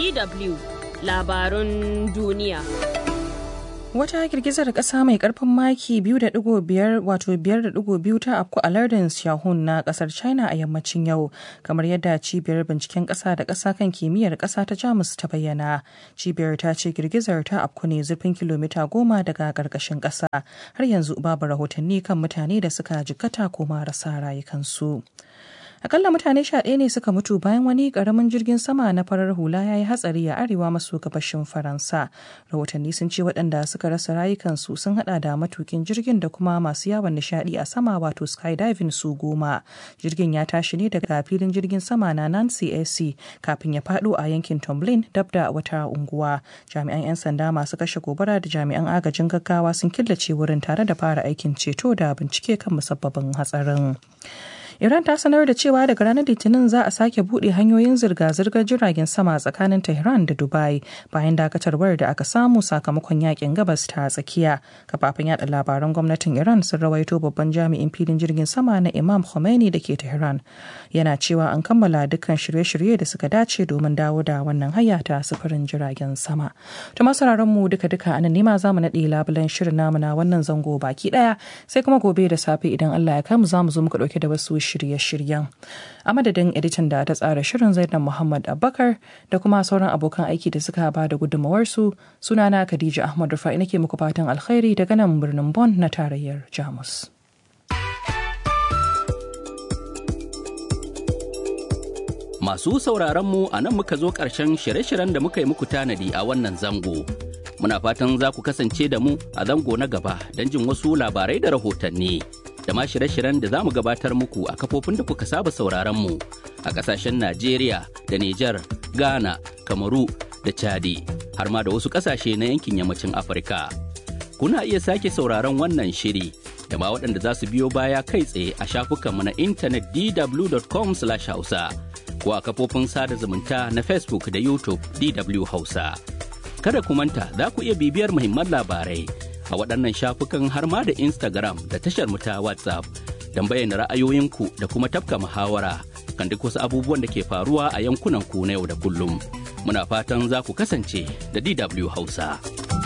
DW labarun duniya. Wata girgizar ƙasa mai ƙarfin maki 2.5 wato 5.2 ta afku a lardin Xiaohun na ƙasar China a yammacin yau, kamar yadda cibiyar binciken ƙasa da ƙasa kan kimiyyar ƙasa ta Jamus ta bayyana. Cibiyar ta ce girgizar ta afku ne zurfin kilomita goma daga ƙarƙashin ƙasa. Har yanzu babu rahotanni kan mutane da suka jikkata ko marasa rayukansu. akalla mutane sha ɗaya ne suka mutu bayan wani ƙaramin jirgin sama na farar hula ya yi hatsari a arewa maso gabashin faransa rahotanni sun ce waɗanda suka rasa rayukansu sun hada da matukin jirgin da kuma masu yawon nishaɗi a sama wato skydiving su goma jirgin ya tashi ne daga filin jirgin sama na nancy ac kafin ya faɗo a yankin tomlin dab da wata unguwa jami'an 'yan sanda masu kashe gobara da jami'an agajin gaggawa sun killace wurin tare da fara aikin ceto da bincike kan musabbabin hatsarin Iran ta sanar da cewa daga ranar Litinin za a sake buɗe hanyoyin zirga-zirgar jiragen sama tsakanin Tehran da Dubai bayan dakatarwar da aka samu sakamakon yakin gabas ta tsakiya. Kafafen yada labaran gwamnatin Iran sun rawaito babban jami'in filin jirgin sama na Imam Khomeini da ke Tehran. Yana cewa an kammala dukkan shirye-shirye da suka dace domin dawo da wannan hanya ta sufurin jiragen sama. To masararen mu duka-duka anan nema za mu naɗe labulen shirin namu na wannan zango baki ɗaya sai kuma gobe da safe idan Allah ya kai mu za mu zo muka ɗauke da wasu shirye-shiryen. A madadin editan da ta tsara shirin Zainab Muhammad Abubakar da kuma sauran abokan aiki da suka ba da gudunmawarsu sunana Khadija Ahmad Rufa'i nake muku fatan alkhairi daga nan birnin Bonn na tarayyar Jamus. Masu sauraron mu a nan muka zo ƙarshen shirye-shiryen da muka yi muku tanadi a wannan zango. Muna fatan za ku kasance da mu a zango na gaba don jin wasu labarai da rahotanni. da ma shirye-shiryen da za mu gabatar muku a kafofin da kuka saba sauraron mu a ƙasashen Najeriya da Nijar, Ghana, Kamaru da Chadi har ma da wasu ƙasashe na yankin yammacin Afirka. Kuna iya sake sauraron wannan shiri da ma waɗanda za su biyo baya kai tsaye a shafukanmu na intanet dw.com/hausa ko a kafofin sada zumunta na Facebook da YouTube DW Hausa. Kada ku manta za ku iya bibiyar muhimman labarai a waɗannan shafukan har ma da Instagram da tashar mu ta WhatsApp don bayyana ra'ayoyinku da kuma tafka muhawara kan duk wasu abubuwan da ke faruwa a yankunan ku na yau da kullum. Muna fatan za ku kasance da DW Hausa.